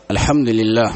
الحمد لله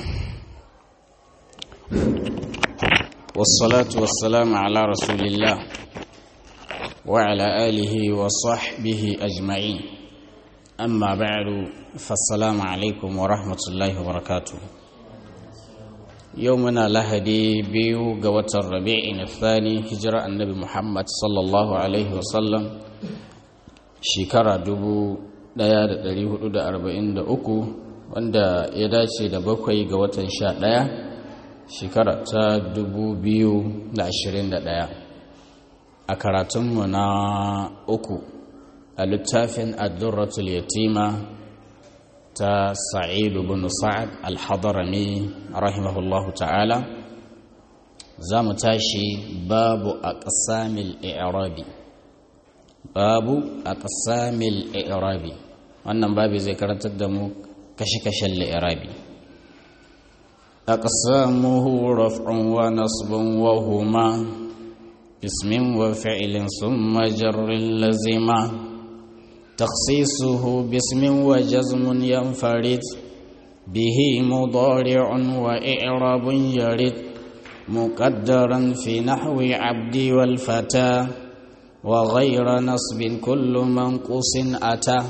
والصلاة والسلام على رسول الله وعلى آله وصحبه أجمعين أما بعد فالسلام عليكم ورحمة الله وبركاته يومنا لهدي بيو قوة الربيع الثاني هجرة النبي محمد صلى الله عليه وسلم شكرا دبو ɗaya da ɗari hudu da arba'in da uku wanda ya dace da bakwai ga watan sha ɗaya shekara ta dubu biyu da ashirin da ɗaya a karatunmu na uku a littafin addurratul yatima ta sa'idu bin sa'ad al-hadarami rahimahullahu ta'ala za mu tashi babu a ƙasamil i'rabi babu a ƙasamil i'rabi wannan babu zai karantar da mu kashe-kashen li'irabi a ƙasamuhu raf'un wa nasbun wa huma ismin wa fi'ilin sun majarrin lazima taksisuhu bismin wa jazmun yanfarid bihi mudari'un wa i'rabun yarid muqaddaran fi nahwi abdi wal fata وغير نصب كل منقوص أتى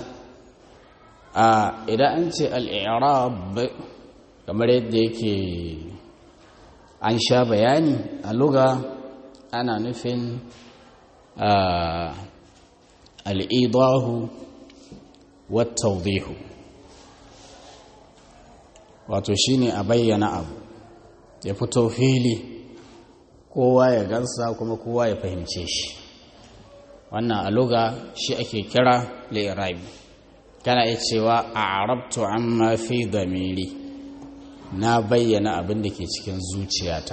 إذا أنت الإعراب kamar yadda yake an sha bayani a luga ana nufin al'idahu wattaudihu wato shine a bayyana abu ya fito fili kowa ya gansa kuma kowa ya fahimce shi wannan a luga shi ake kira li'irabi kana iya cewa a arabtu amma fi damiri na bayyana abin da ke cikin zuciyata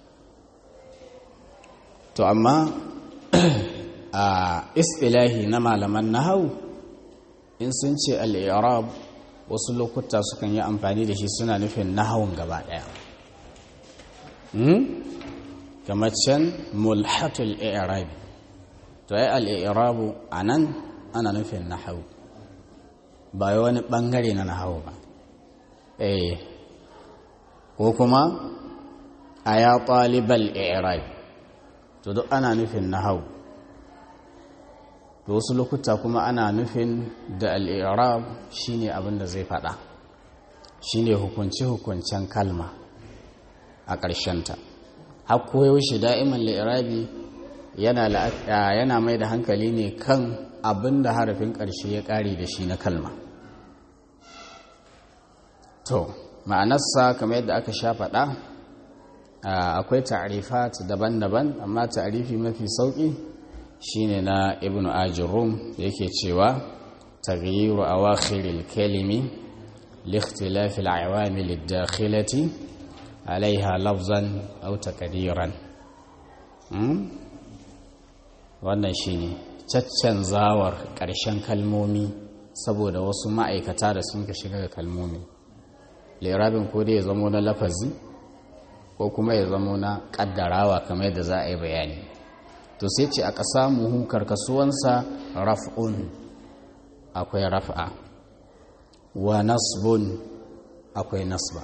to amma a istilahi na malaman nahau in sun ce al'irab wasu lokuta sukan yi amfani da shi suna nufin nahawun gaba ɗaya kamar can mulhatul i'rabi to ai al'irabu a nan ana nufin nahawu ba wani ɓangare na nahawu ba eh ko kuma a ya ɗalibal i'rabi to duk ana nufin nahawu to wasu lokuta kuma ana nufin da al'irab shine abin da zai faɗa shine hukunci-hukuncen kalma a ƙarshenta har koyaushe da'iman li'irabi yana mai da hankali ne kan abin da harafin ƙarshe ya ƙare da shi na kalma to ma'anarsa kamar yadda aka sha faɗa akwai ta'arifat daban-daban amma ta'arifi mafi sauƙi shine na ibn ajirum da yake cewa taghyiru awakhiril kalimi لاختلاف العوامل الداخلة عليها لفظا أو تقديرا wannan shine caccanzawar ƙarshen kalmomi saboda wasu ma'aikata da sun ka shiga ga kalmomi lerabin ko dai ya zamo na lafazi ko kuma ya zamo na ƙaddarawa kamar yadda za a yi bayani to sai ce a ƙasa muhu karkasuwansa raf'un akwai raf'a wa nasbun akwai nasba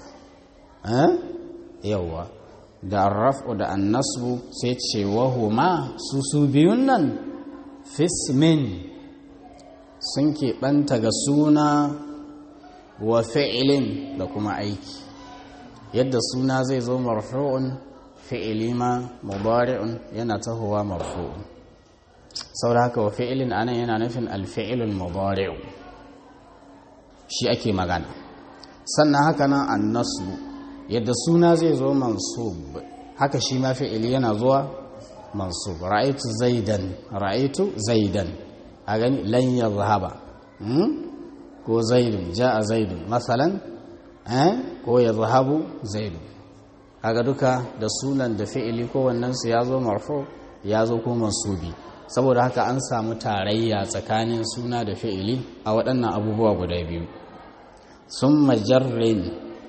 yawwa da arraf'u da annasbu sai ce wahuma su su biyun nan fismin sun keɓanta ga suna wa fi'ilin da kuma aiki yadda suna zai zo marfu'un fi'ili ma mubari'un yana tahowa marfu'un sau da haka wa fi'ilin anan yana nufin alfi'ilun mubari'u shi ake magana sannan haka nan annasbu yadda suna zai zo mansub haka shi ma fi'ili yana zuwa mansub ra'aitu zaidan ra'aitu zaidan a gani lan yazhaba ko zaidun ja'a zaidun masalan ko yazhabu zaidun kaga duka da sunan da fi'ili ko wannan su yazo marfu ya zo ko mansubi saboda haka an samu tarayya tsakanin suna da fi'ili a waɗannan abubuwa guda biyu sun majarrin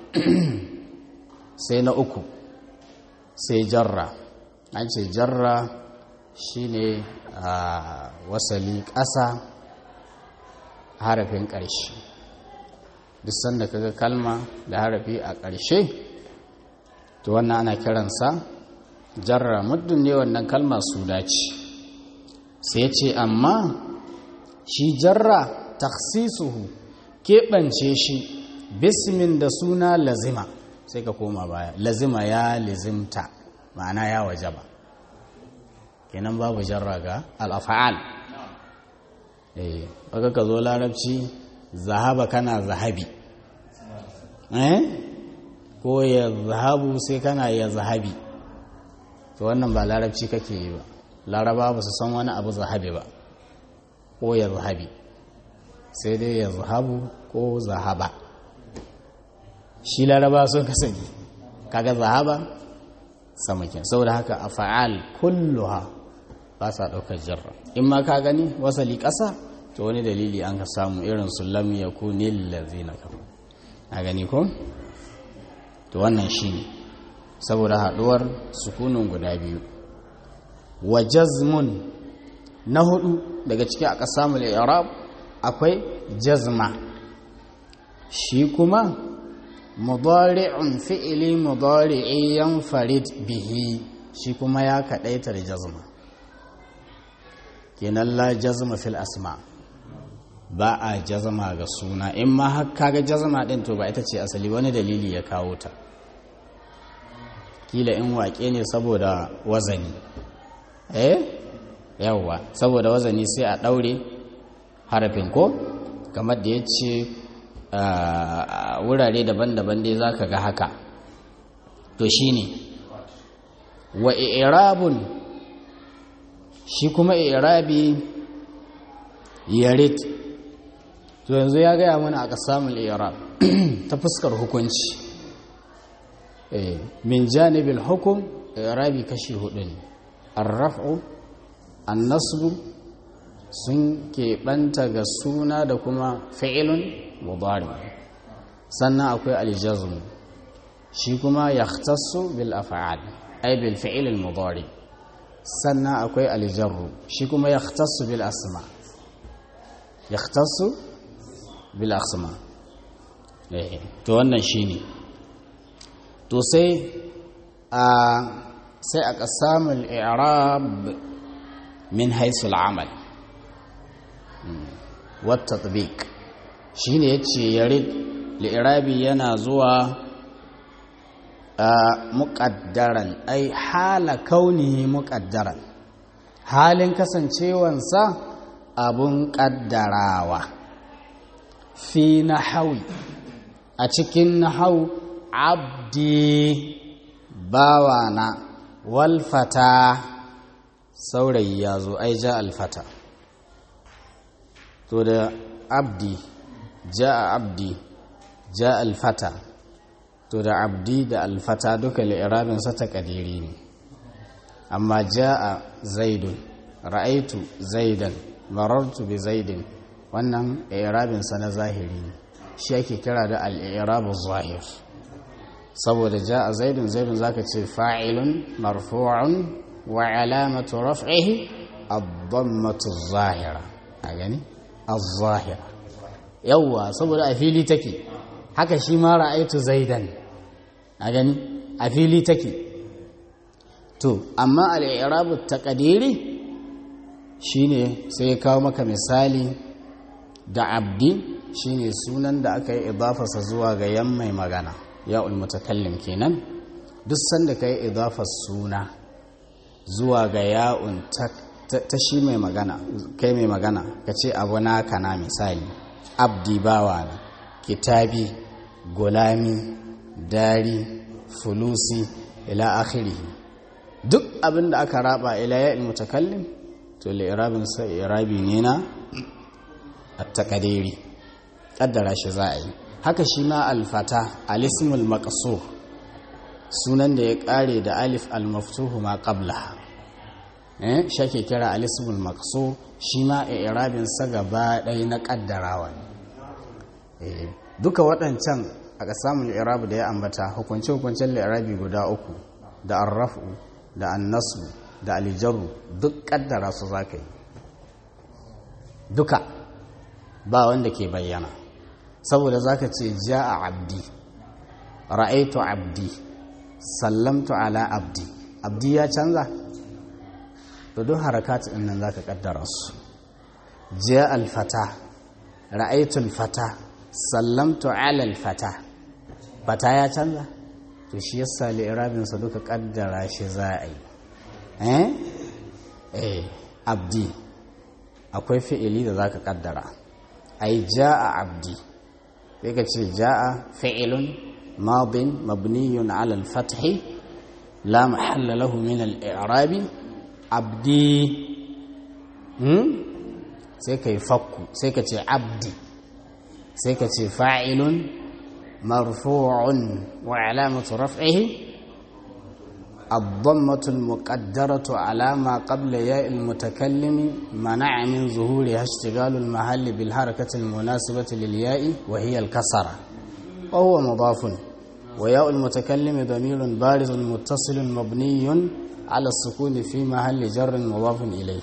sai na uku sai jarra an ce jarra shine a wasali ƙasa harafin ƙarshe duk sanda kaga kalma da harafi a ƙarshe to wannan ana kiransa jarra muddin ne wannan kalma su dace sai ce amma shi jarra taksisuhu keɓance shi bismin da suna lazima sai ka koma baya lazima ya lizimta ma'ana ya wajaba kenan babu jarra ga al'afa'al eh baka ka zo larabci zahaba kana zahabi eh ko ya zahabu sai kana ya zahabi to wannan ba larabci kake yi ba laraba ba su san wani abu zahabi ba ko ya zahabi sai dai ya zahabu ko zahaba shi laraba sun kasance kaga zahaba samakin saboda haka a fa'al kulluha ba sa ɗaukar jarra in ma ka gani wasali ƙasa to wani dalili an ka samu irin su lam ya ku nillazi na kafa a gani ko to wannan shi ne saboda haɗuwar sukunin guda biyu wa jazmun na hudu daga ciki aka samu arab akwai jazma shi kuma mudari'un fi'ili mudari'i yanfarid bihi shi kuma ya kadaita da jazma kenan la jazma fil asma ba a jazma ga suna in ma har kaga jazma din to ba ita ce asali wani dalili ya kawo ta kila in waƙe ne saboda wazani eh yawwa saboda wazani sai a ɗaure harafin ko kamar da ya ce wurare daban-daban dai za ka ga haka to shi ne wa irabun shi kuma irabi yarit to yanzu ya gaya mana a samun irab ta fuskar hukunci min janibin hukum irabi kashi hudu ne arraf'u annasbu sun keɓanta ga suna da kuma fi'ilun mudari sannan akwai aljazm shi kuma yahtassu bil af'al ay bil fi'il al mudari sannan akwai aljarru shi kuma yahtassu bil asma yahtassu bil asma eh to wannan shine to sai a sai a qasamul i'rab min haythu al amal wa tatbiq shi ne ya ce yarid li'irabi yana zuwa a muƙaddaran ai hala kaunihi muƙaddaran halin kasancewansa abun ƙaddarawa fi na hawi a cikin na hau abdi bawana walfata saurayi ya zo ai ja alfata to da abdi ja'a abdi ja'a alfata to da abdi da alfata duka li'irabin sa ta kadiri ne amma ja'a zaidun ra'aitu zaidan marartu bi zaidin wannan i'rabin sa na zahiri ne shi ake kira da al-i'rabu zahir saboda ja'a zaidun zaidun zaka ce fa'ilun marfu'un wa alamatu raf'ihi ad-dammatu zahira a gani az-zahira yawwa saboda a fili take haka shi ma ra'aitu zaidan a gani a fili take to amma al-i'rabu taqdiri shine sai ya kawo maka misali da abdi shine sunan da aka yi idafarsa zuwa ga yan mai magana ya mutakallim kenan duk sanda ka yi idafar suna zuwa ga ya'un ta shi mai magana kai mai magana ka ce abu na kana misali abdi bawa na kitabi gulami dari fulusi ila akhirihi duk abin da aka raba ila ya'il mutakallim to li'irabin sa irabi ne na at-taqdiri kaddara shi za a yi haka shi ma alfata alismul maqsur sunan da ya kare da alif al-maftuhu ma qabla eh shake kira alismul maqsur shi ma i'rabin sa gaba ɗaya na kaddarawa eh duka waɗancan aka samu i'rab da ya ambata hukunce hukuncen i'rabi guda uku da arrafu da annasu da alijaru duk kaddara su zaka yi duka ba wanda ke bayyana saboda zaka ce ja'a abdi ra'aitu abdi sallamtu ala abdi abdi ya canza to duk harakat din nan zaka kaddara su ja'a al-fata ra'aitu al-fata sallamtu ala al-fata fata ya canza to shi yasa li'irabin sa duka kaddara shi za a yi eh eh abdi akwai fi'ili da zaka kaddara ai ja'a abdi sai ka ce ja'a fi'ilun madin mabniyun ala al-fath la mahalla lahu min al-i'rab abdi hmm sai kai fakku sai ka ce abdi sai ka ce fa'ilun marfu'un wa alamatu raf'ihi الضمة المقدرة على ما قبل ياء المتكلم منع من ظهورها اشتغال المحل بالحركة المناسبة للياء وهي الكسرة وهو مضاف وياء المتكلم ضمير بارز متصل مبني على السكون في محل جر مضاف إليه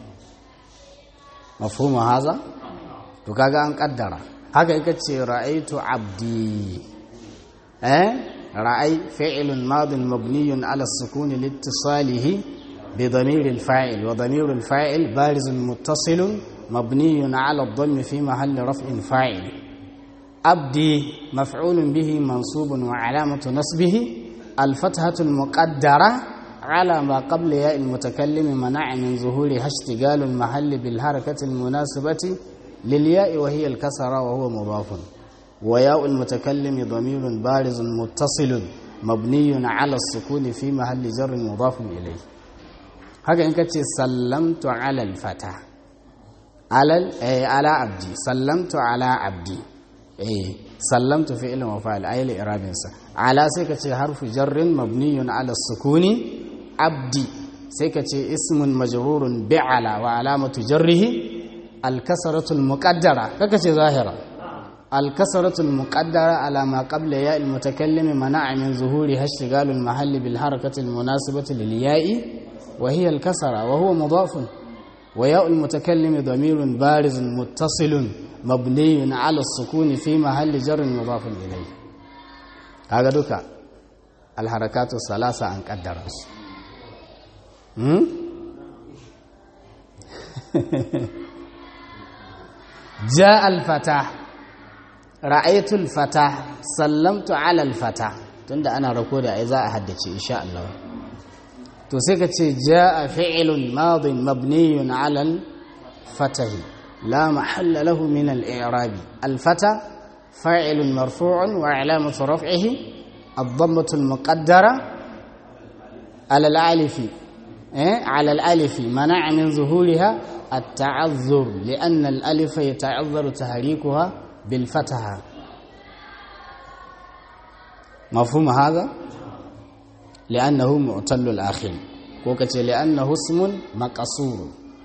مفهوم هذا؟ تكاغا أن قدر هكا يكتشي رأيت عبدي أه؟ رأي فعل ماض مبني على السكون لاتصاله بضمير الفاعل وضمير الفاعل بارز متصل مبني على الضم في محل رفع فاعل أبدي مفعول به منصوب وعلامة نصبه الفتحة المقدرة على ما قبل ياء المتكلم منع من ظهورها اشتغال المحل بالحركة المناسبة للياء وهي الكسرة وهو مضاف وياء المتكلم ضمير بارز متصل مبني على السكون في محل جر مضاف إليه هكذا إنك سلمت على الفتى على أي على عبدي سلمت على عبدي أي سلمت فعل وفاعل أي لإراب على سيكة حرف جر مبني على السكون عبدي سيكة اسم مجرور بعلى وعلامة جره الكسرة المقدرة ككة ظاهرة الكسرة المقدرة على ما قبل ياء المتكلم منع من ظهورها اشتغال المحل بالحركة المناسبة للياء وهي الكسرة وهو مضاف وياء المتكلم ضمير بارز متصل مبني على السكون في محل جر مضاف إليه هذا دوكا الحركات الثلاثة أن قدر جاء الفتح ra'aitul fata sallamtu ala fata tunda ana rako da ai za a haddace insha Allah to sai ka ce jaa fi'lun madin mabniyun ala al-fatah la mahalla lahu min al-i'rab al-fata fa'ilun marfu'un wa 'alamatu raf'ihi ad-dammatu al-muqaddara ala al-alif eh ala al-alif mana'a min zuhuriha التعذر لأن الألف يتعذر تحريكها بالفتحة مفهوم هذا لأنه معتل الآخر وكت لأنه اسم مقصور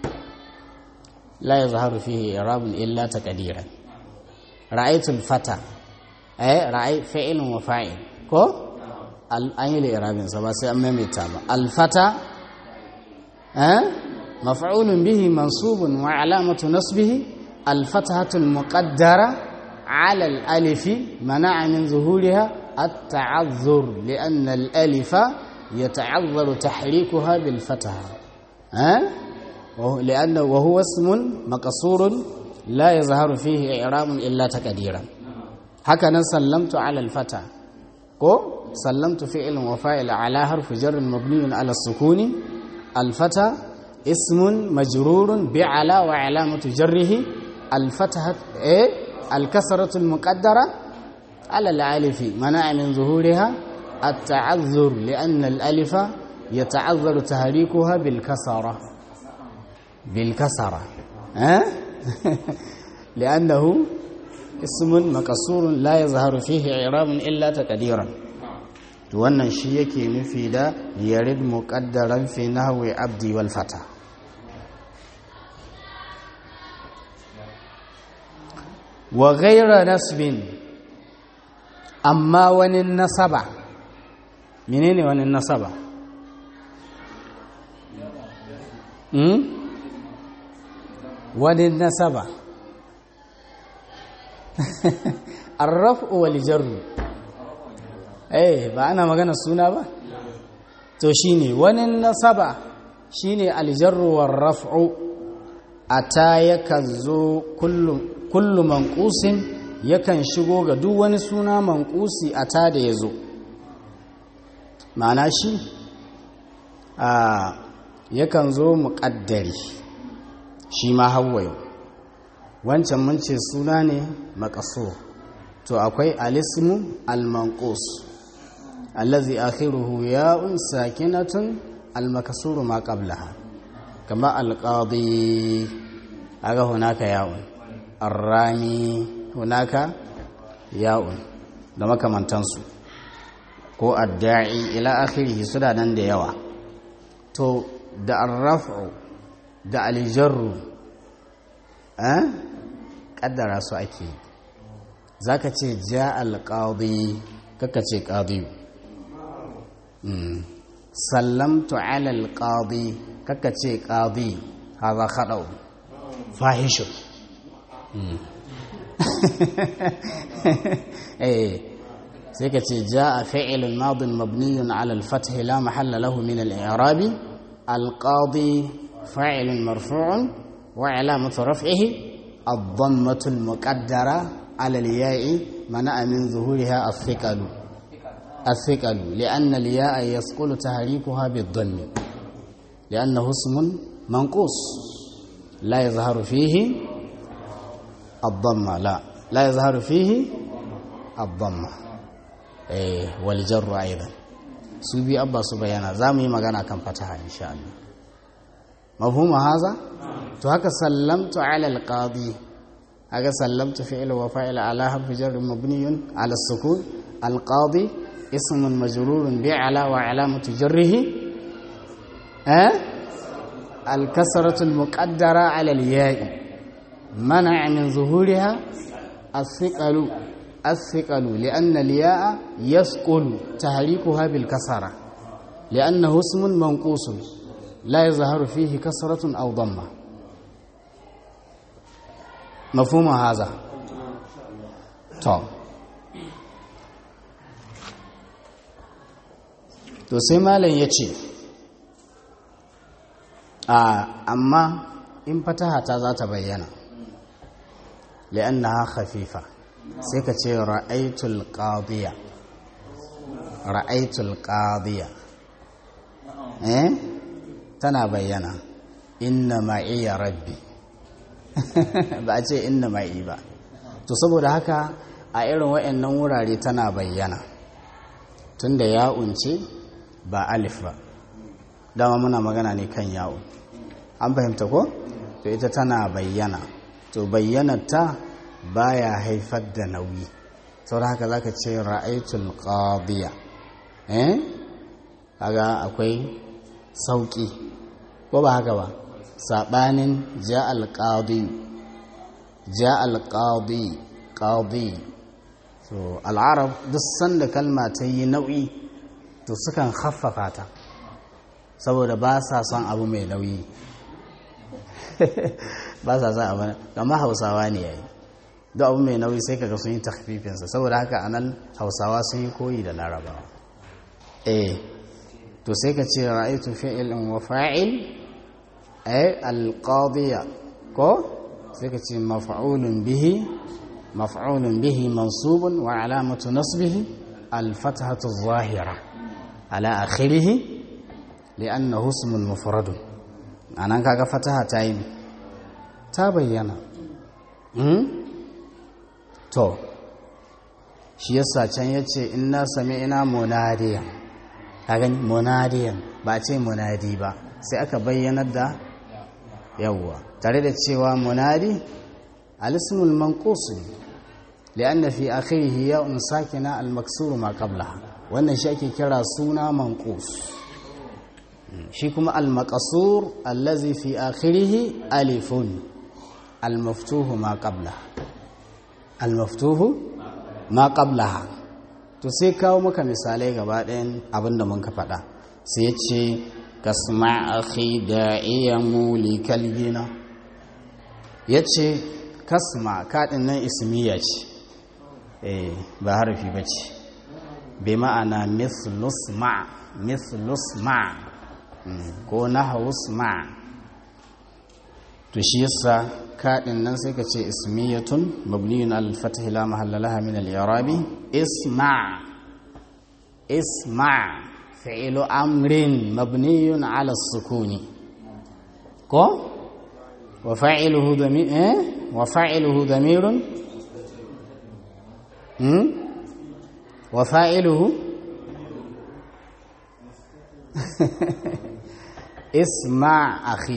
لا يظهر فيه إعراب إلا تقديرا رأيت الفتى أي رأي فعل وفاعل كو أي لإعراب سبا سيأمم التابع الفتى أه؟ مفعول به منصوب وعلامة نصبه الفتحة المقدرة على الألف منع من ظهورها التعذر لأن الألف يتعذر تحريكها بالفتحة أه؟ لأنه وهو اسم مقصور لا يظهر فيه إعراب إلا تقديرا هكذا سلمت على الفتى كو سلمت فعل وفاعل على حرف جر مبني على السكون الفتى اسم مجرور بعلى وعلامة جره الفتحة إيه الكسرة المقدرة على الألف منع من ظهورها التعذر لأن الألف يتعذر تحريكها بالكسرة بالكسرة أه؟ لأنه اسم مكسور لا يظهر فيه إعراب إلا تقديرا wannan shi yake nufi da yarid muqaddaran fi nahwi abdi wal fata wa ghayra nasbin amma wani nasaba menene wani nasaba hmm? wani nasaba arraf'u wal jarru eh ba ana magana suna ba to shine wani nasaba shine aljarru war raf'u ata yakan zo kullu kullu manqusin yakan shigo ga duk wani suna manqusi ata da yazo ma'ana shi a yakan zo muqaddari shi ma hawayo wancan mun ce suna ne maqsur to akwai alismu al-manqus allazi akhiruhu ya'un sakinatun al-makasuru ma qablaha kama al-qadi aga hunaka ya'un ar-rami hunaka ya'un da makamantansu ko adda'i ila akhirih suna nan da yawa to da ar-raf'u da al-jarru eh kaddara su ake zaka ce ja al-qadi kaka ce qadiyu sallamtu ala alqadi kaka ce qadi haza khadau fahishu eh sai ka ce jaa fi'lun madin mabniyun ala al-fath la mahalla lahu min al-i'rab al-qadi fa'ilun marfu'un wa 'alamatu raf'ihi ad-dammatu al-muqaddara ala al-ya'i mana'a min zuhuriha as-thiqalu الثقل لأن الياء يثقل تحريكها بالضم لأنه اسم منقوص لا يظهر فيه الضمة لا لا يظهر فيه الضمة إيه والجر أيضا سوبي أبا سبيانا زامي مغانا كم فتحة إن شاء الله مفهوم هذا تو سلمت على القاضي هكا سلمت فعل وفاعل على حرف جر مبني على السكون القاضي اسم مجرور بعلى وعلامة جره أه؟ الكسرة المقدرة على الياء منع من ظهورها الثقل الثقل لأن الياء يثقل تحريكها بالكسرة لأنه اسم منقوص لا يظهر فيه كسرة أو ضمة مفهوم هذا طب to sai malam ya ce amma in fataha ta za ta bayyana li'annaha khafifa sai ka ce ra'aitul qadiya ra'aitul qadiya eh tana bayyana inna ma'iya rabbi ba a ce inna ma'i ba to saboda haka a irin waɗannan wurare tana bayyana tunda ya unce ba alif ba dama muna magana ne kan yawo an fahimta ko to ita tana bayyana to bayyanarta baya haifar da nauyi saboda haka zaka ce ra'aitul qadiya eh kaga akwai sauki ko ba haka ba sabanin ja'al qadi ja'al qadi qadi so al'arab duk sanda kalma ta yi nauyi to sukan haffafa ta saboda ba sa son abu mai nauyi ba sa son abu gama hausawa ne yayi duk abu mai nauyi sai kaga sun yi takfifinsa saboda haka anan hausawa sun yi koyi da larabawa eh to sai ka ce ra'aytu fi'ilin wa fa'il ay alqadiya ko sai ka ce maf'ulun bihi maf'ulun bihi mansubun wa alamatu nasbihi al-fathatu adh-dhahira على آخره لأنه اسم مفرد أنا كاغا فتحة تايم تبينا to shi yasa can yace inna sami'na munadiyan kaga munadiyan ba ce munadi ba sai aka bayyanar da yawwa tare da cewa munadi al-ismul manqus li'anna fi akhirih ya'un sakina al-maksur ma qablaha wannan shi ake kira suna manqus shi kuma al-maqsur allazi fi akhirih alifun al-maftuh ma qabla al-maftuh ma qablaha to sai kawo maka misalai gaba ɗayan abinda mun ka faɗa sai ce kasma akhi da'iya mulikal gina yace kasma kaɗin nan ismiya ce eh ba harfi bace bi ma'ana mithlus ma mithlus ma ko nahwus ma to shi yasa kaɗin nan sai ka ce ismiyatun mabniyun al-fath la mahalla laha min al-i'rabi isma isma fi'lu amrin mabniyun ala as-sukuni ko wa fa'iluhu damir eh wa fa'iluhu damirun hmm wa fa'iluhu isma akhi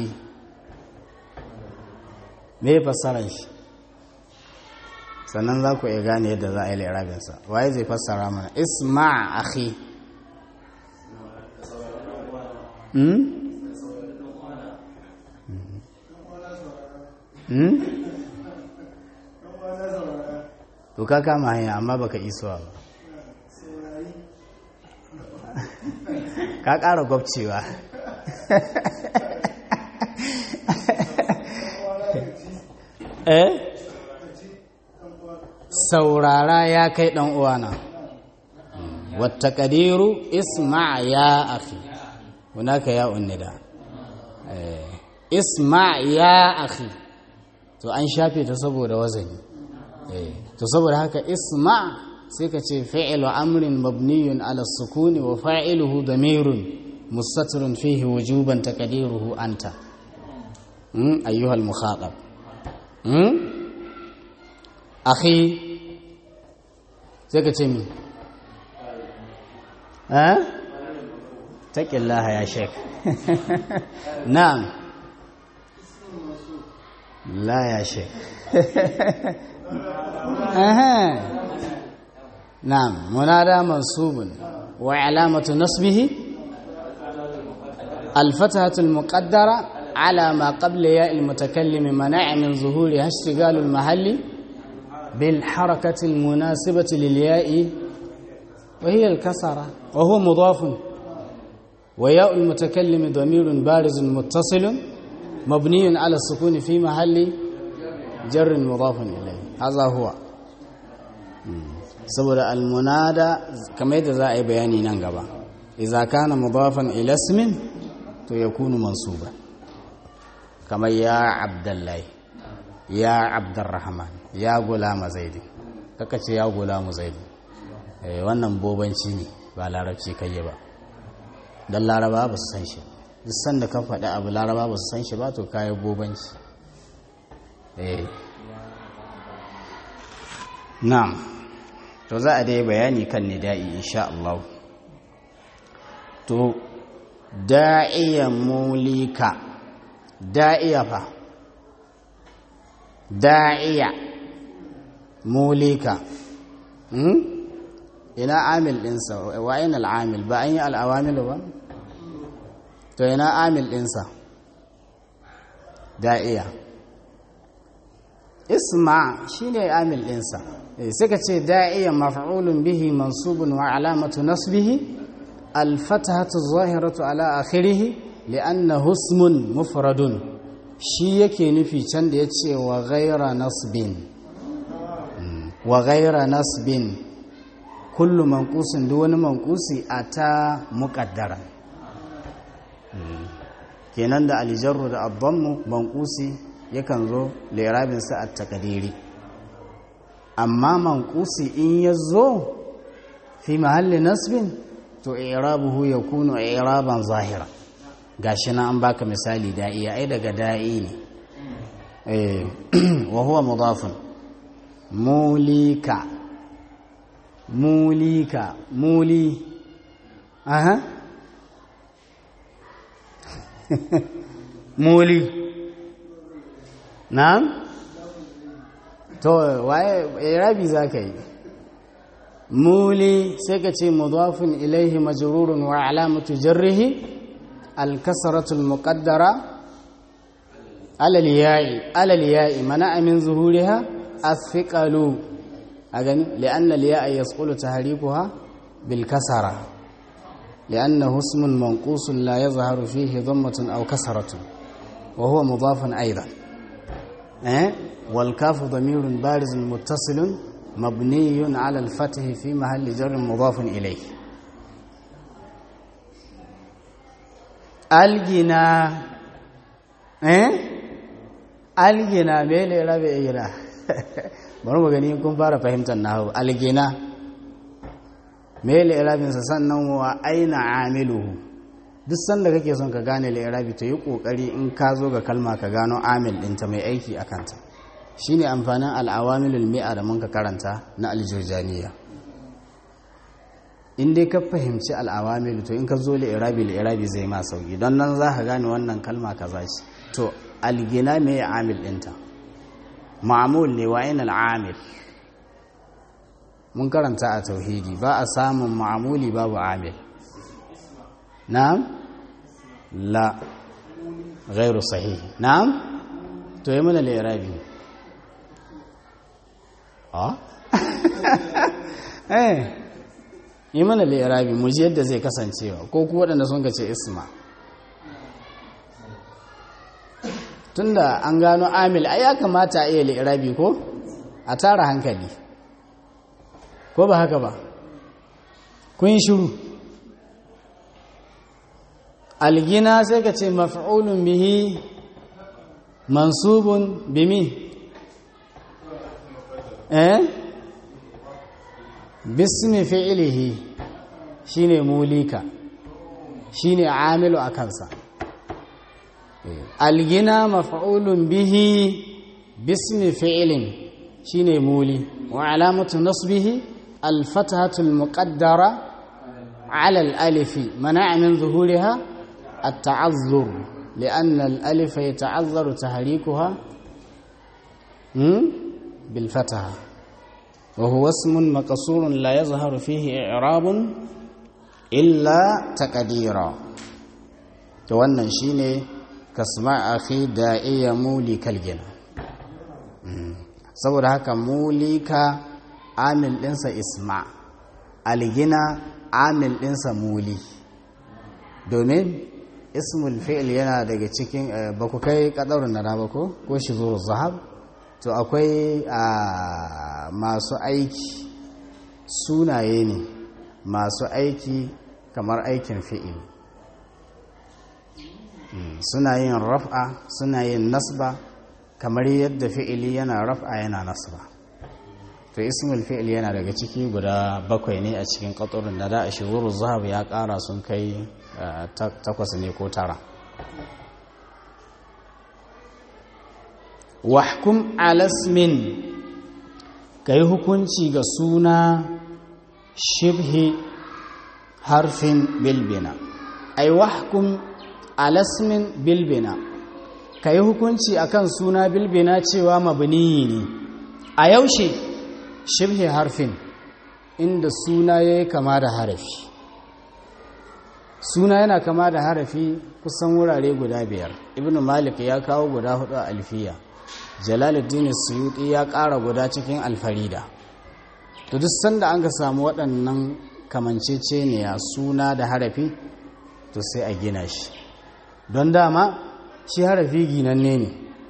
me fassarar shi sannan za ku iya gane yadda za a yi lirabinsa waye zai fassara mana isma akhi hmm? hmm? to ka kama hanya amma baka isuwa ba ka ƙara gwabcewa eh saurara ya kai ɗan uwana wata ƙadiru isma ya akhi hunaka ya unnida isma ya akhi to an shafe ta saboda wazani to saboda haka isma sai ka ce fi'lu amrin mabniyun ala sukuni wa fa'iluhu damirun mustatirun fihi wujuban taqdiruhu anta ayyuhal mukhatab akhi sai ka ce mi eh taqillaha ya sheik na'am la ya sheik نعم منادى منصوب وعلامة نصبه الفتحة المقدرة على ما قبل ياء المتكلم منع من ظهورها اشتغال المحل بالحركة المناسبة للياء وهي الكسرة وهو مضاف وياء المتكلم ضمير بارز متصل مبني على السكون في محل جر مضاف إليه هذا هو saboda almunada kamar yadda za a yi bayani nan gaba idza kana mudafan ila ismin to yakunu mansuba kamar ya abdullahi ya abdurrahman ya gulama zaidi kaka ce ya gulamu zaidi eh wannan bobanci ne ba larabci kai ba dan laraba ba su san shi duk sanda ka faɗi abu laraba ba su san shi ba to kayi bobanci eh na'am to za a dai bayani kan nida'i insha Allah to da'iya mulika da'iya fa da'iya mulika hmm? ina amil ɗinsa wa ina al'amil ba an yi al'awamilu ba to ina amil ɗinsa da'iya isma shine amil ɗinsa sai ka ce da'iya maf'ulun bihi mansubun wa alamatu nasbihi alfatahatu zahiratu ala akhirih li'annahu ismun mufradun shi yake nufi can da yace wa ghayra nasbin wa ghayra nasbin kullu manqusin duk wani manqusi ata muqaddara kenan da aljarru da abdammu manqusi yakan zo lirabin sa at-taqdiri amma manqusi in yazo fi mahalli nasbin to i'rabuhu yakunu i'raban zahira gashi na an baka misali da'i ai daga da'i ne eh wa huwa mudafun mulika mulika muli aha muli na'am to waye irabi zaka yi muli sai ka ce mudafin ilaihi majrurun wa alamatu jarrihi الكسرة المقدرة على الياء على الياء منع من ظهورها الثقل أغني لأن الياء يسقل تحريكها بالكسرة لأنه اسم منقوص لا يظهر فيه ضمة أو كسرة وهو مضاف أيضا أه؟ والكاف ضمير بارز متصل mabniyun ala al-fath fi mahalli jar mudaf ilayh algina eh algina me ne rabe ira bari mu gani kun fara fahimtar nahu algina me ne rabin sa sannan wa aina amiluhu duk sanda kake son ka gane li'irabi to yi kokari in ka zo ga kalma ka gano amil ɗinta mai aiki a kanta shine amfanin al'awamilul mi'a da mun ka karanta na aljurjaniya in dai ka fahimci al'awamilu to in ka zo li'irabi li'irabi zai ma sauki don nan za ka gane wannan kalma kaza ce to algina mai amil ɗinta ma'amul ne wa ina al'amil mun karanta a tauhidi ba a samun ma'amuli babu amil نعم لا غير صحيح نعم to yi mana lirabi a eh yi mana lirabi mu ji yadda zai kasancewa ko ku waɗanda sun ce isma tunda an gano amil ai ya kamata a iya lirabi ko a tara hankali ko ba haka ba kun shiru algina sai ka ce maf'ulun bihi mansubun bimi eh bismi fi'ilihi shine mulika shine amilu a kansa algina maf'ulun bihi bismi fi'ilin shine muli wa alamatu nasbihi alfatahatu almuqaddara على الألف منع من ظهورها التعذر لأن الألف يتعذر تحريكها بالفتحة وهو اسم مقصور لا يظهر فيه إعراب إلا تقديرا wannan shine kasma akhi da'iya muli kalgina saboda haka mulika amil ɗinsa isma algina amil ɗinsa muli domin ismul fi'il yana daga cikin ba ku kai ƙadarun na ba ko ko shi zuru zahab to akwai masu aiki sunaye ne masu aiki kamar aikin fi'il suna yin raf'a suna yin nasba kamar yadda fi'ili yana raf'a yana nasba to ismul fi'il yana daga ciki guda bakwai ne a cikin ƙadarun da da a shiguru zahab ya ƙara sun kai takwas ne ko tara wahkum alasmin ka yi hukunci ga suna shibhi harfin bilbina ai wahkum alasmin bilbina ka yi hukunci akan suna bilbina cewa mabniyi ne a yaushe shibhi harfin inda suna ya yi kama da harafi suna yana kama da harafi kusan wurare guda biyar ibn malik ya kawo guda hudu a alfiya jalaluddin suyuti ya ƙara guda cikin alfarida to duk sanda an ka samu waɗannan kamanceceniya suna da harafi to sai a gina shi don dama shi harafi ginanne ne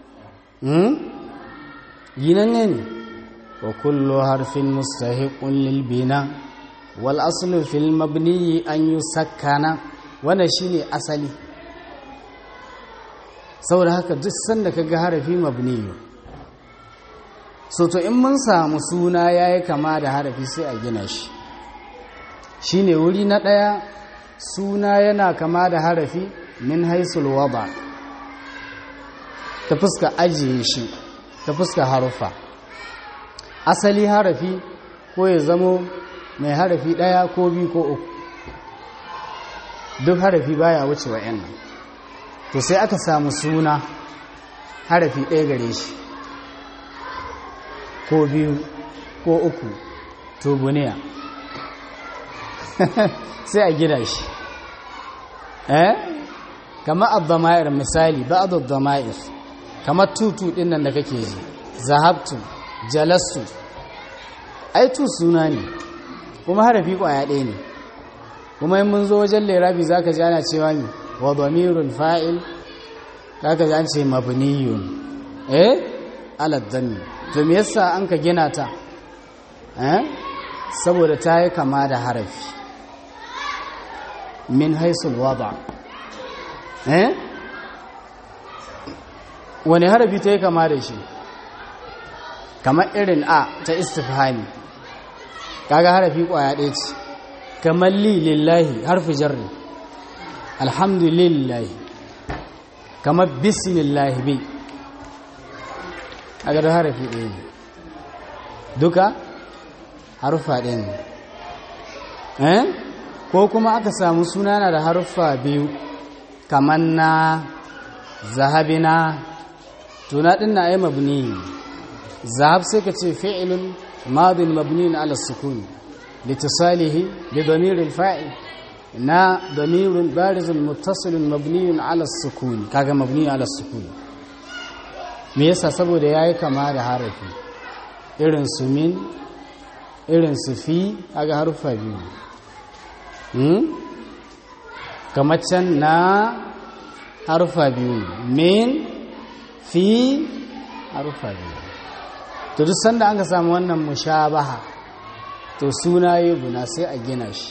ginanne ne wa kullu harfin mustahiqun lil bina wal aslu fil mabni an yusakkana wannan shine asali saboda haka duk sanda kaga harafi mabni so to in mun samu suna yayi kama da harafi sai a gina shi shine wuri na daya suna yana kama da harafi min haisul wada ta fuska ajiye shi ta fuska harufa asali harafi ko ya zamo mai harafi ɗaya ko biyu ko uku duk harafi baya wuce wa nan to sai aka samu suna harafi ɗaya gare shi ko biyu ko uku to buniya sai a gida shi eh kama abdama'ir misali ba'd abdama'ir kamar tutu ɗin nan da kake ji zahabtu jalastu ai tu suna ne kuma harafi kwaya ɗaya ne kuma in mun zo wajen lirabi za ka ji ana cewa ne wa damirul fa'il za ka ji an ce mabniyun eh aladdani to me yasa an ka gina ta saboda ta yi kama da harafi min haisul wada wani harafi ta yi kama da shi kamar irin a ta istifhami kaga harafi kwaya ɗaya ce kamar li lillahi harfi jarri alhamdulillahi kamar bismillahi bi a gado harafi ɗaya ne duka harfa ɗaya ne ko kuma aka samu sunana da harfa biyu kamar na zahabina tuna ɗin na yi mabni zahab sai ka ce fi'ilun madin mabni ala sukuni litisalihi bi damirin fa'il na damirin barizun muttasilun mabniyun ala sukuni kaga mabni ala sukuni me yasa saboda yayi kama da harafi irin su min irin su fi kaga harufa biyu hmm? kamar can na harufa biyu min fi harufa biyu to duk sanda an ka samu wannan mushabaha to suna yi buna sai a gina shi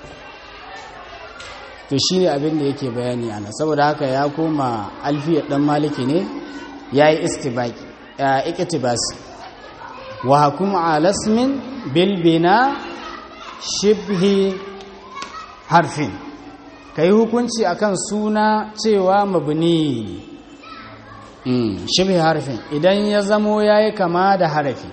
to shi ne abin da yake bayani ana saboda haka ya koma alfiyar dan maliki ne ya yi ikitibasi wa hakuma alasmin bilbina shibhi harfin ka yi hukunci akan suna cewa mabni shibhi harfin idan ya zamo ya yi kama da harafi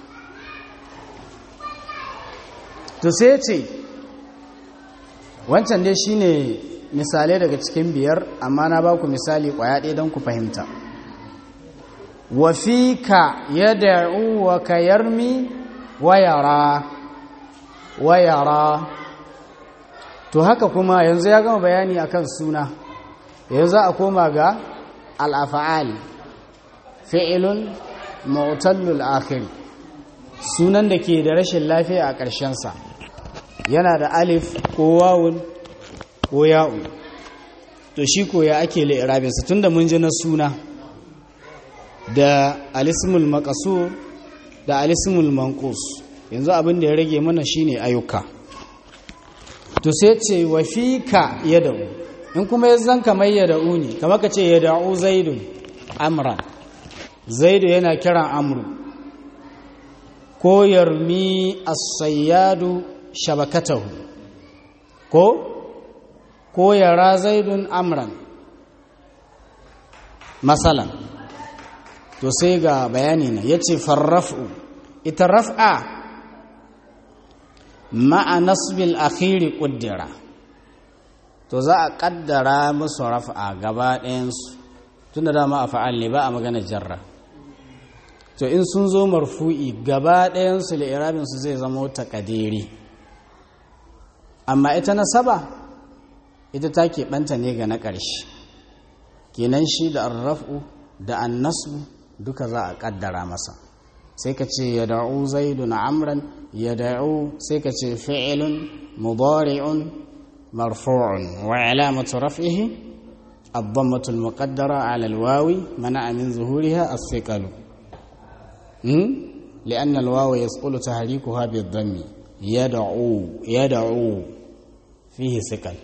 to sai ce wancan dai shine misalai daga cikin biyar amma na ba ku misali kwaya ɗaya don ku fahimta wa ka ya da'u wa ka yarmi wayara wayara to haka kuma yanzu ya gama bayani akan suna yanzu a koma ga al'afa'al fi'ilun mu'tallul akhiri sunan da ke da rashin lafiya a ƙarshensa yana da alif ko wawun ko ya'un to shi ko ya ake li'irabinsa tun da mun ji na suna da alismul makasur da alismul manqus yanzu abin da ya rage mana shine ayyuka to sai ce wa fika yad'u in kuma ya zan kamar yad'u ne kamar ka ce yad'u zaidun amran zaidu yana kiran amru ko yarmi as-sayyadu shabakatahu ko ko yara zaidun amran masalan to sai ga bayani na yace farraf'u ita raf'a ma'a nasbil akhiri quddira to za a kaddara musu raf'a gaba ɗayansu tunda dama a fa'al ne ba a magana jarra to in sun zo marfu'i gaba ɗayansu li'irabinsu zai zama takadiri amma ita nasaba ita ta keɓanta ne ga na ƙarshe kenan shi da arraf'u da annasu duka za a ƙaddara masa sai ka ce ya da'u zaidu na amran ya da'u sai ka ce fi'ilun mubari'un marfu'un wa alamatu raf'ihi الضمة المقدرة على الواو منع من ظهورها الثقل لأن الواو يسقل تحريكها بالضم يدعو يدعو فيه ثقل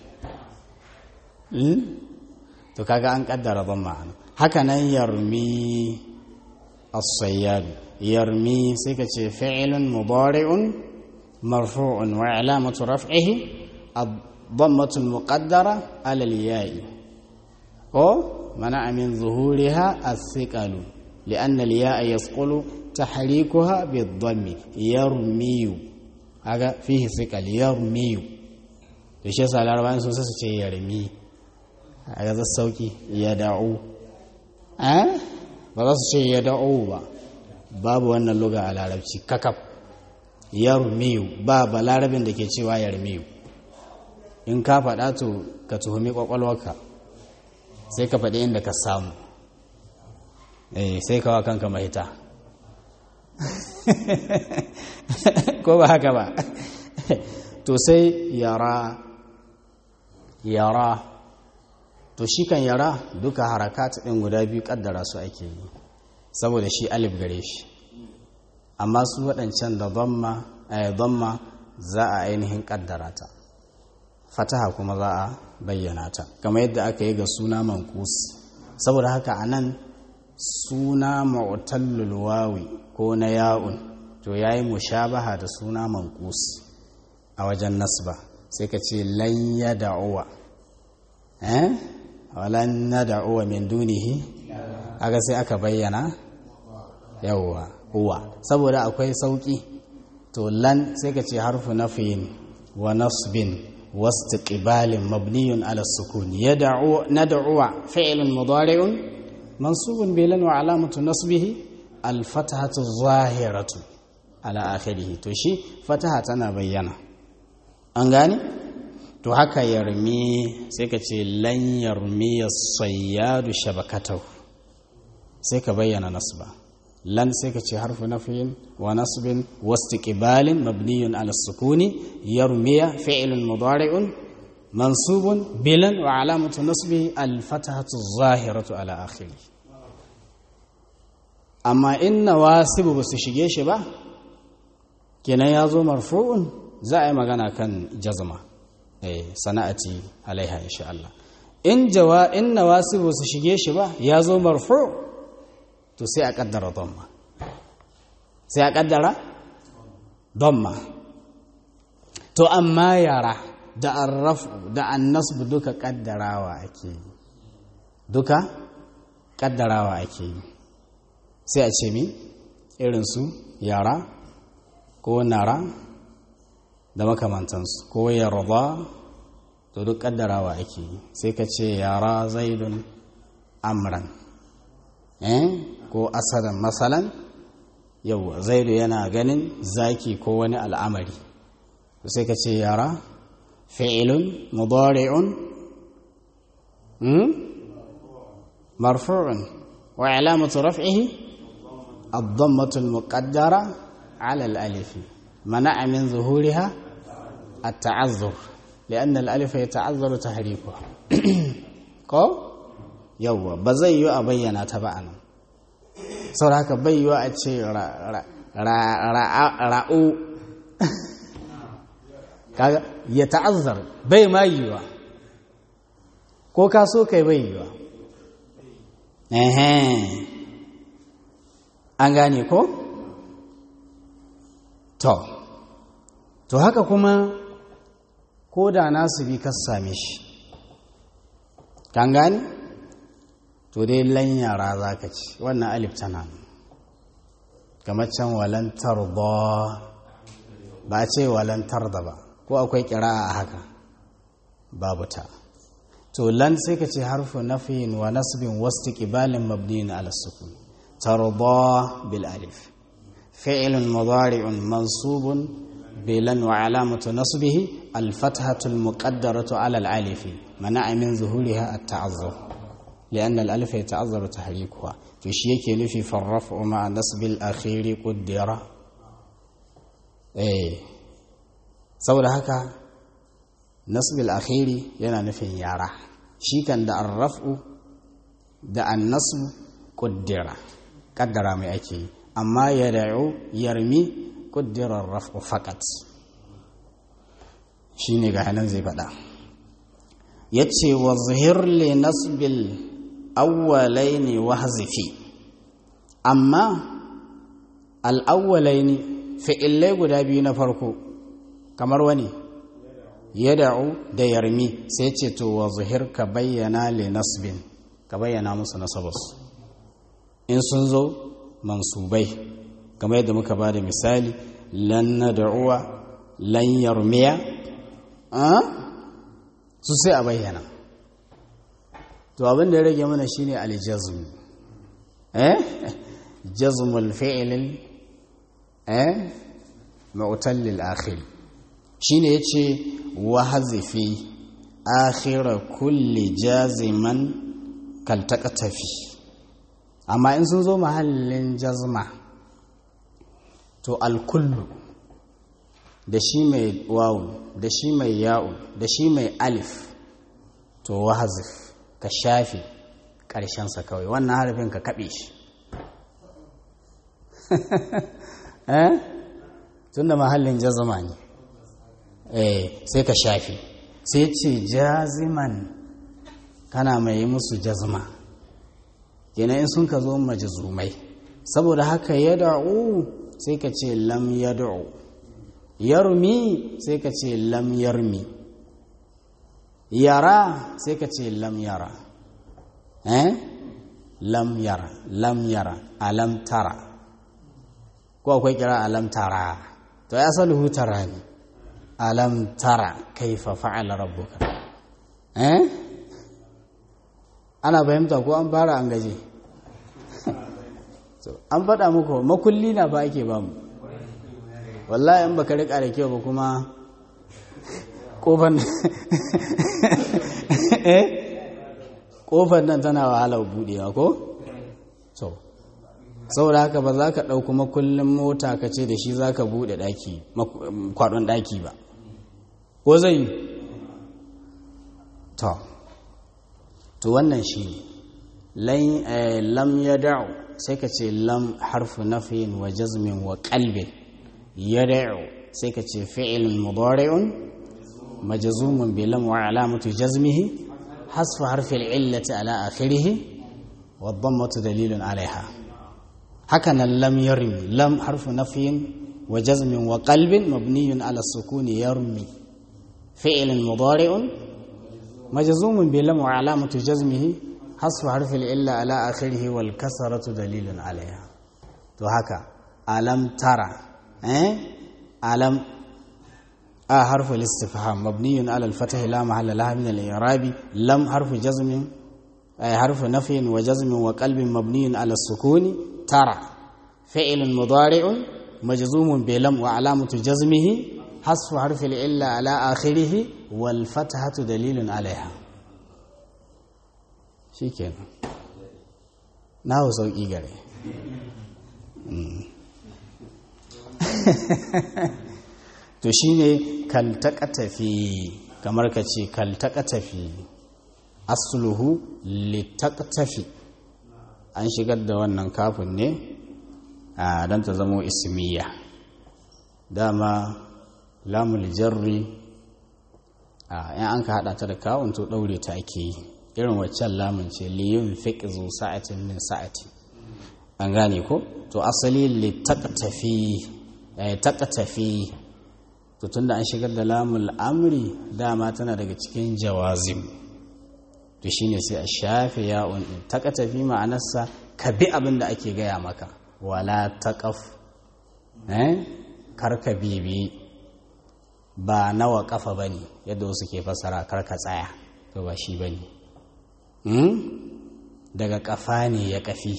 to kaga an kaddara dhamma haka nan yarmi as-sayyad yarmi sai ka ce fi'lun mudari'un marfu'un wa alamatu raf'ihi ad-dhammatu al-muqaddara 'ala al-ya'i ko mana min zuhuriha as-siqalu li'anna al-ya'a yasqulu tahrikuha bid-dhammi yarmiyu aga fihi siqal yarmiyu to shi yasa larabawan sun su ce yarmi aga za sauki ya da'u eh ba za su ce ya da'u ba babu wannan luga a larabci kakaf yarmiyu ba ba larabin da ke cewa yarmiyu in ka faɗa to ka tuhumi kwakwalwarka sai ka faɗi inda ka samu sai kawa kanka mahita ko ba haka ba to sai yara yara to shi kan yara duka harakat ɗin guda biyu ƙaddara su ake yi saboda shi alif gare shi amma su waɗancan da zamma dhamma za a ainihin kaddara ta fataha kuma za a bayyana ta kamar yadda aka yi ga suna mankus saboda haka anan suna mu'tallul wawi ko na ya'un to yayi mushabaha da suna mankus a wajen nasba sai ka ce lan yad'uwa eh walan nad'uwa min dunihi aga sai aka bayyana yawwa huwa saboda akwai sauki to lan sai ka ce harfu nafiyin wa nasbin واستقبال مبني على السكون يدعو ندعو فعل مضارع منصوب بلا وعلامة نصبه الفتحة الظاهرة على آخره تشي فتحة أنا بينا أنغاني to haka yarmi sai ka ce lan yarmi sayyadu shabakatahu sai ka bayyana nasba lan sai ka ce harfu nafiyin wa nasbin wastiqbalin mabniyun ala sukuni yarmiya fi'lun mudari'un mansubun bilan wa alamatu nasbi al fatahatu zahiratu ala akhiri amma in nawasibu ba su shige shi ba kenan ya zo marfu'un za a yi magana kan jazma eh sana'ati alaiha insha Allah in jawa in nawasibu su shige shi ba ya zo marfu' to sai a kaddara dhamma sai a kaddara dhamma to amma yara da arrafu da annasb duka kaddarawa ake yi duka kaddarawa ake yi sai a ce mi irin su yara ko nara da makamantansu ko yarda to duk kaddarawa ake yi sai ka ce yara zaidun amran eh ko asadan masalan yau zaidu yana ganin zaki ko wani al'amari sai ka ce yara fi'ilun mudari'un marfu'un wa alamatu raf'ihi الضمة المقدرة على الألف منع من ظهورها التعذر لأن الألف يتعذر تحريكها ko yawwa ba zai yi a bayyana ta ba anan saboda haka bai yi a ce ra'u kaga ya ta'azzar bai ma yiwa ko ka so kai bai yiwa an gane ko to to haka kuma ko da nasu bi ka same shi kan gane to dai lanyara za ka ci wannan alif tana kamar can walantar ba ba ce walantar da ba ko akwai kira a haka babu ta to lan sai ka ce harfu nafiyin wa nasbin wasu ƙibalin mabniyin ala sukun tarda bil alif fi'ilun mudari'un mansubun bilan wa alamatu nasbihi الفتحة المقدرة على الألف منع من ظهورها التعذر لأن الألف يتعذر تحريكها تشيك نفي فالرفع مع نصب الأخير قدر إيه saboda haka nasbil akhiri yana nufin yara shi kan da arrafu da annasu kuddira kaddara mai ake yi amma ya da'u yarmi kuddira rafu fakat shi ne ga hannun zai faɗa ya ce wa zuhirle nasbil awwalai ne wa hazifi amma al'awwalai ne fi'illai guda biyu na farko kamar wani ya da'u da yarmi sai ce to wa zuhir ka bayyana le nasbin ka bayyana musu nasabas in sun zo mansubai kamar yadda muka ba da misali lan na da'uwa lan yarmiya su sai a bayyana to abin da ya rage mana shine aljazm eh jazmul fi'l eh mu'tal lil akhir shine yace wa hazifi akhir kulli jaziman kal taqtafi amma in sun zo mahallin jazma to al kullu da shi mai wawu da shi mai ya'u da shi mai alif to wahazif ka shafe ƙarshensa kawai wannan harafin ka kaɓe shi tunda mahallin jazma ne eh sai ka shafi sai ce jaziman kana mai yi musu jazma kenan in sun ka zo majazumai saboda haka ya da'u sai ka ce lam ya da'u yarmi sai ka ce lam yarmi yara sai ka ce lam yara eh lam yara lam yara alam tara ko akwai kira alam tara to ya saluhu tara ne alam tara kaifa fa'ala rabbuka eh ana fahimta ko an fara an gaje an faɗa muku makulli na ba ake ba mu wallahi in baka rika da kyau ba kuma kofar eh kofar nan tana wahala budewa ko so saboda haka ba za ka ɗauki makullin mota ka ce da shi za ka buɗe ɗaki kwaɗon ɗaki ba ko zai yi to to wannan shi ne lam ya da'u sai ka ce lam harfu nafiyin wa jazmin wa qalbin ya da'u sai ka ce fi'ilun mudari'un majzumun bi lam wa alamatu jazmihi hasfu harfi al-illati ala akhirih wa dhammatu dalilun alaiha haka nan lam yarmi lam harfu nafiyin wa jazmin wa qalbin mabniyun ala sukuni yarmi fi'ilun mudari'un majzumun bi lam wa alamatu jazmihi hasfu harfi illa ala akhirih wal kasratu dalilun alaiha to haka alam tara eh alam a harfu istifham mabniyun ala al fath la mahalla laha min al i'rab lam harfu jazmin ay harfu nafyin wa jazmin wa qalbin mabniyun ala sukuni tara fi'lun mudari'un majzumun bi lam wa alamatu jazmihi hasfu harfi illa ala akhirih wal fathatu dalilun alaiha shi kenan na hau sauƙi gare to shi ne kaltaka tafi kamar ka ce kaltaka tafi asuluhu litaka tafi an shigar da wannan kafin ne a don ta zamo ismiya dama lamul jarri a yan an ka hada ta da kawun to daure ta ake yi irin waccan lamun ce liyun fiqzu sa'atin min sa'ati an gane ko to asali li taqtafi eh taqtafi to tunda an shigar da lamul amri dama tana daga cikin jawazim to shine sai a shafe ya'un din taqtafi ma'anarsa ka bi abin da ake gaya maka wala taqaf eh karka bibi ba nawa kafa bane yadda wasu ke fasara karka tsaya to ba shi bane daga kafa ne ya kafi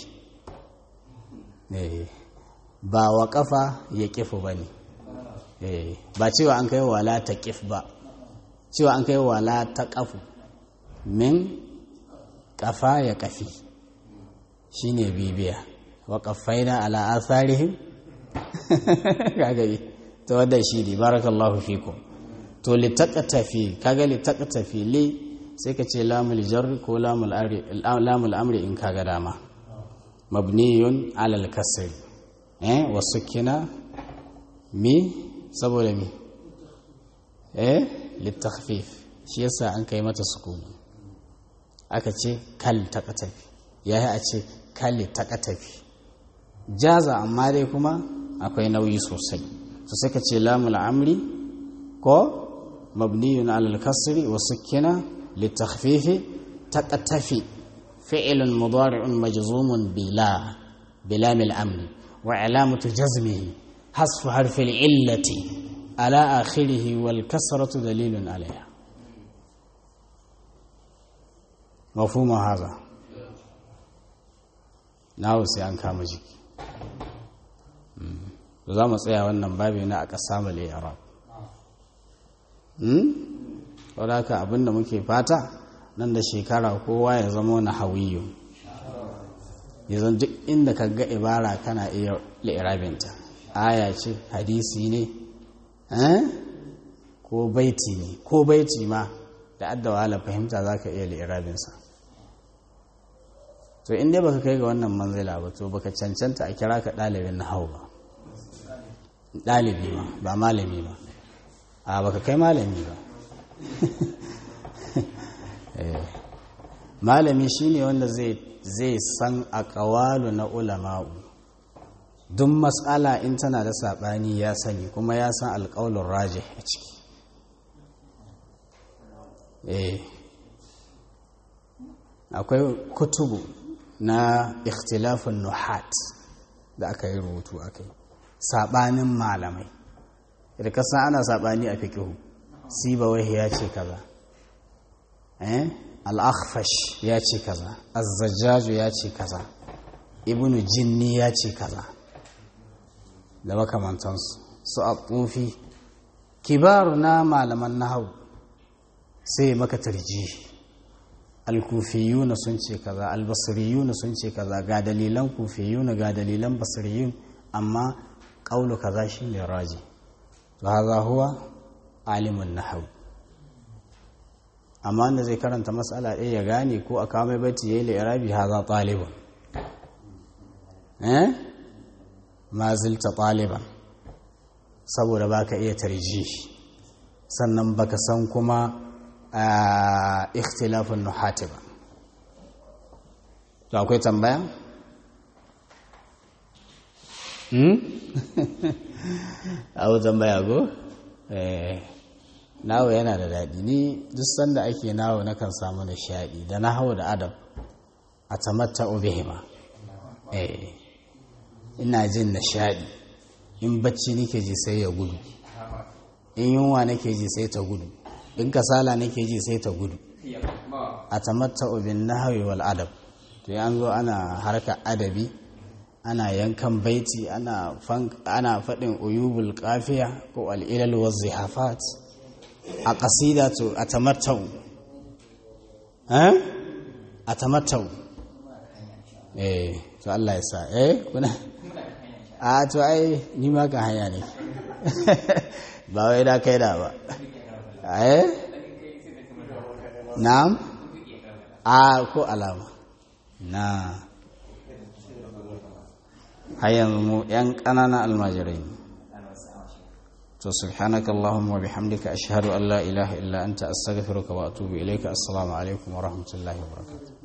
ba wa kafa ya kifu ba ne ba cewa an kai wala ta kif ba cewa an kai wala ta kafu min kafa ya kafi shi ne bibiya wa kafaina ala asarihim kagari ta wadda shi ne barakallahu fikum to litakatafi kaga litakatafi li sai ka ce lamul jarri ko lamul amri in kaga dama mabniyun alal kasri eh wasu kina mi saboda mi eh littakhfif shi yasa an kai mata sukuni aka ce kal taqatafi yayi a ce kal taqatafi jaza amma dai kuma akwai nauyi sosai to sai ka ce lamul amri ko mabniyun alal kasri wasu kina للتخفيف تقتفي فعل مضارع مجزوم بلا بلام الأمر وعلامة جزمه حذف حرف العلة على آخره والكسرة دليل عليها مفهوم هذا nawo sai an kama jiki za mu tsaya wannan babi na aka samu arab wadda haka abinda muke fata nan da shekara kowa ya zama na hawiyu ya zan duk inda ka ga ibara kana iya li'irabinta aya ce hadisi ne ko baiti ne ko baiti ma da adda wahala fahimta za ka iya li'irabinsa to inda baka kai ga wannan manzila ba to baka cancanta a kira ka ɗalibin na hau ba ɗalibi ma ba malami ba a baka kai malami ba malami shine wanda zai san a ƙawalu na ulama'u duk matsala in tana da saɓani ya sani kuma ya san alƙaulun raje a ciki akwai kutubu na ikhtilafin nuhat da aka yi rubutu aka yi saɓanin malamai da kasan ana saɓani a fikihu sibawai ya ce kaza al'akhfash ya ce kaza azzajjaju ya ce kaza ibnu jinni ya ce kaza da makamantansu su a tsofi kibaru na malaman nahau sai maka tarji alkufiyuna sun ce kaza albasiriyuna sun ce kaza ga dalilan kufiyuna ga dalilan basiriyun amma ƙaulu kaza shi ne raji to haza huwa alimun nahau amma wanda zai karanta matsala ɗaya ya gane ko a kawo mai bacci ya yi la'irabi haza ɗaliban eh ma zilta ɗaliban saboda baka iya tarji sannan baka san kuma ikhtilafin nuhati ba to akwai tambaya? hmm? abu tambaya go? nawo yana da daɗi ni duk sanda ake nawo nakan samu nishaɗi da na hau da adam a tamatta obihima ina jin nishaɗi in bacci nake ji sai ya gudu in yunwa nake ji sai ta gudu in kasala nake ji sai ta gudu a tamatta obin nahawi wal adab to an zo ana harka adabi ana yankan baiti ana faɗin uyubul kafiya ko al'ilal wa zihafat a ƙasida to a tamattau a tamattau eh to Allah ya sa eh kuna a to ai ni ma kan hanya ne ba wai da kai da ba eh na'am a ko alama na har yanzu mu yan ƙananan almajirai to subhanaka allahumma wa bihamdika ashhadu an la ilaha illa anta astaghfiruka wa atubu ilayka assalamu alaikum wa rahmatullahi wa barakatuh